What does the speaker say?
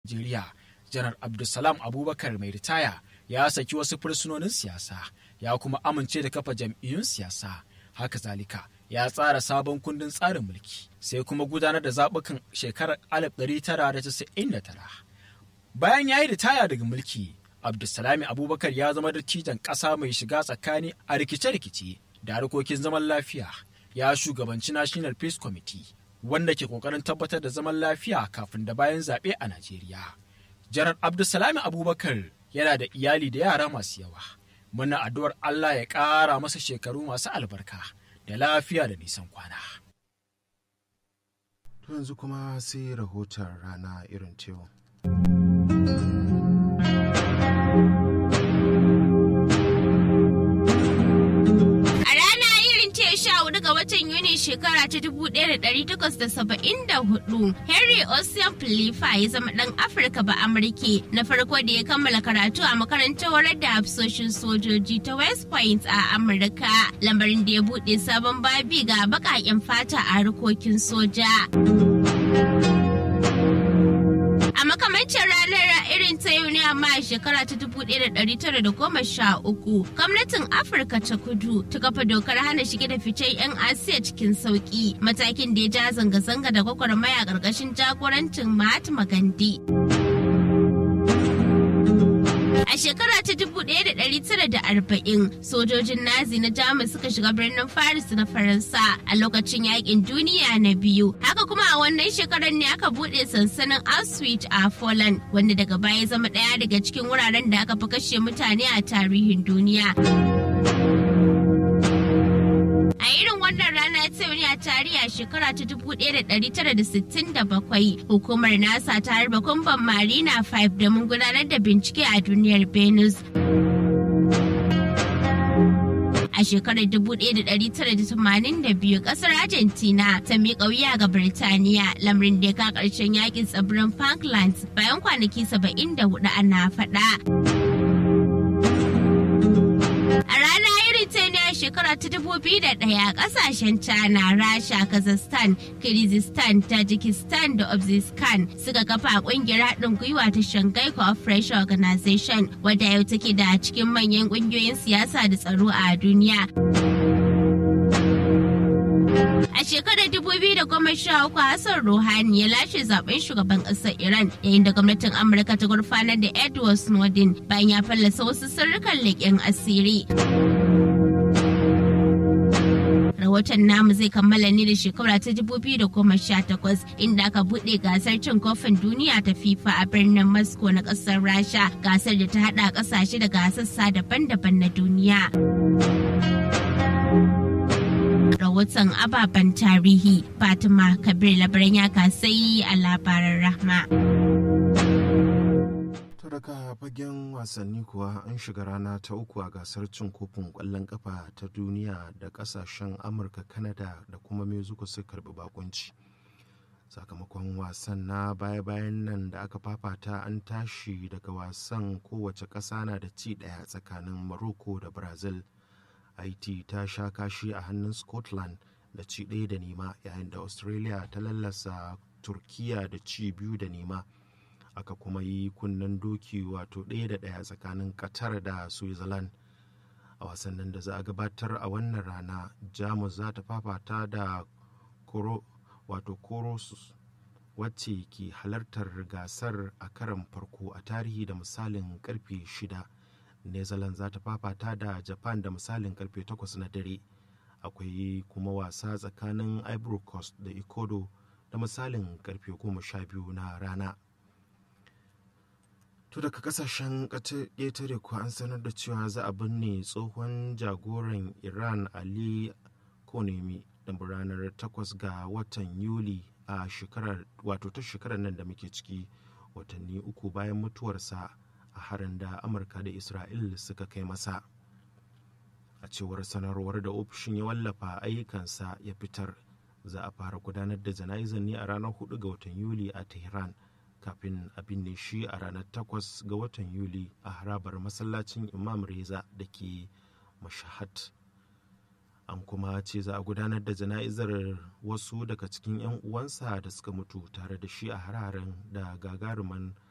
Najeriya, Janar Abdulsalam Abubakar mai ritaya ya saki wasu fursunonin siyasa ya kuma amince da kafa jam'iyyun siyasa. Haka zalika ya tsara sabon kundin tsarin mulki sai kuma gudanar da zaɓukan shekarar 1999. Bayan ya yi ritaya daga mulki, Abdulsalami Abubakar ya zama dattijan ƙasa mai shiga tsakani a rikice-rikice da harkokin zaman lafiya. Ya shugabanci National Peace Committee wanda ke kokarin tabbatar da zaman lafiya kafin da bayan zaɓe a Najeriya. Janar Abdulsalami Abubakar yana da iyali da yara masu yawa. Muna addu'ar Allah ya ƙara masa shekaru masu albarka da lafiya da nisan kwana. To yanzu kuma sai rahoton rana irin tewa. ga watan Yuni shekara ta 1874, Henry Ocean Philippa ya zama ɗan Afirka ba Amurke na farko da ya kammala karatu a makarantar horar da hafsoshin sojoji ta West Point a Amurka, lamarin da ya buɗe sabon babi ga baƙaƙen fata a harkokin soja. A makamancin ranar irin ta yau ne amma a shekara ta 1913 gwamnatin Afirka ta kudu ta kafa dokar hana shige da ficen 'yan Asiya cikin sauki matakin da ya ja zanga-zanga da gwagwarmaya ƙarƙashin jagorancin Mahatma Gandhi. A shekara ta 1940 sojojin Nazi na Jamus suka shiga birnin Paris na Faransa a lokacin yakin duniya na biyu. Haka kuma a wannan shekarar ne aka buɗe sansanin Auschwitz a Poland wanda daga baya zama ɗaya daga cikin wuraren da aka fi kashe mutane a tarihin duniya. A irin wannan rana ta ne a tarihi a shekara ta 1967 hukumar NASA ta harba kumban Marina 5 domin gudanar da bincike a duniyar Venus. A shekarar 1982 kasar Argentina ta miƙa wuya ga Birtaniya lamarin da ya ka ƙarshen yakin tsibirin Falklands bayan kwanaki 74 ana faɗa. A rana irin ta ne a shekara ta dubu biyu da ɗaya ƙasashen China, Rasha, Kazakhstan, Kyrgyzstan, Tajikistan da Uzbekistan suka kafa ƙungiyar haɗin gwiwa ta Shanghai Cooperation Organization wadda yau take da cikin manyan ƙungiyoyin siyasa da tsaro a duniya. A shekarar 2013 Hassan Rouhani ya lashe zaben shugaban ƙasar Iran yayin da gwamnatin Amurka ta gurfanar da Edward Snowden bayan ya fallasa wasu sirrukan leƙen asiri. Rahoton namu zai kammala ne da shekara ta 2018 inda aka buɗe gasar cin kofin duniya ta FIFA a birnin Moscow na ƙasar Rasha gasar da ta haɗa ƙasashe daga sassa daban-daban na duniya. rahoton ababen tarihi fatima kabir labaran ya kasai a labaran rahma daga fagen wasanni kuwa an shiga rana ta uku a gasar cin kofin kwallon kafa ta duniya da kasashen amurka kanada da kuma mexico su karbi bakunci sakamakon wasan na baya-bayan nan da aka fafata an tashi daga wasan kowace ƙasa na da ci ɗaya tsakanin morocco da brazil haiti ta sha kashi a hannun scotland da ci ɗaya da nema yayin da australia ta lallasa turkiya da ci biyu da nema aka kuma yi kunnen doki wato ɗaya da ɗaya tsakanin qatar da switzerland a wasannin da za a gabatar a wannan rana jamus za ta fafata da koro wato korosus wacce ke halartar gasar a karan farko a tarihi da misalin karfe shida netherlands za ta fafata da japan da misalin karfe 8 na dare akwai kuma wasa tsakanin ivory coast da ecuador da misalin karfe 12 na rana to daga kasashen ƙetare ko an sanar da cewa za a binne tsohon jagoran iran ali konemi da ranar 8 ga watan yuli a shekarar wato ta shekarar nan da muke ciki watanni uku bayan mutuwarsa a harin da amurka da isra'il suka kai masa a cewar sanarwar da ofishin ya wallafa ayyukansa ya fitar za a fara gudanar da jana'izar ne a ranar 4 ga watan yuli a tehran kafin a binne shi a ranar 8 ga watan yuli a harabar masallacin imam reza da ke mashahad an kuma ce za a gudanar da jana'izar wasu daga cikin 'yan uwansa da suka mutu tare da shi a hararen da gagaruman